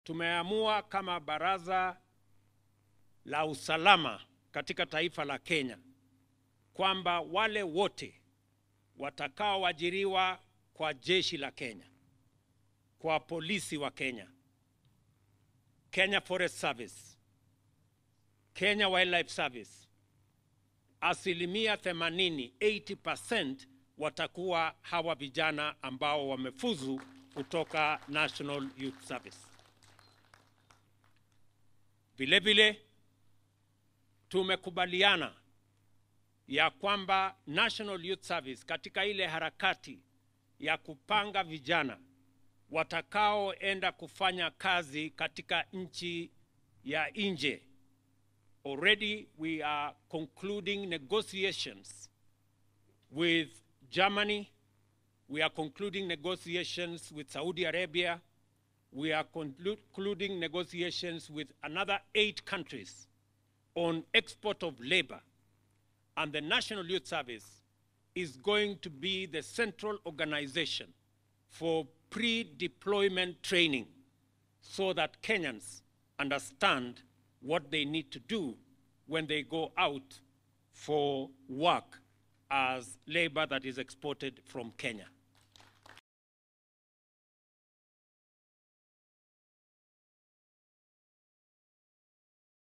tumeamua kama baraza la usalama katika taifa la Kenya kwamba wale wote watakaoajiriwa kwa jeshi la Kenya, kwa polisi wa Kenya, Kenya Forest Service, Kenya Wildlife Service, asilimia 80, 80% watakuwa hawa vijana ambao wamefuzu kutoka National Youth Service. Vile vile tumekubaliana ya kwamba National Youth Service katika ile harakati ya kupanga vijana watakaoenda kufanya kazi katika nchi ya nje. Already we are concluding negotiations with Germany. We are concluding negotiations with Saudi Arabia. We are concluding negotiations with another eight countries on export of labor. And the National Youth Service is going to be the central organization for pre-deployment training so that Kenyans understand what they need to do when they go out for work as labor that is exported from Kenya.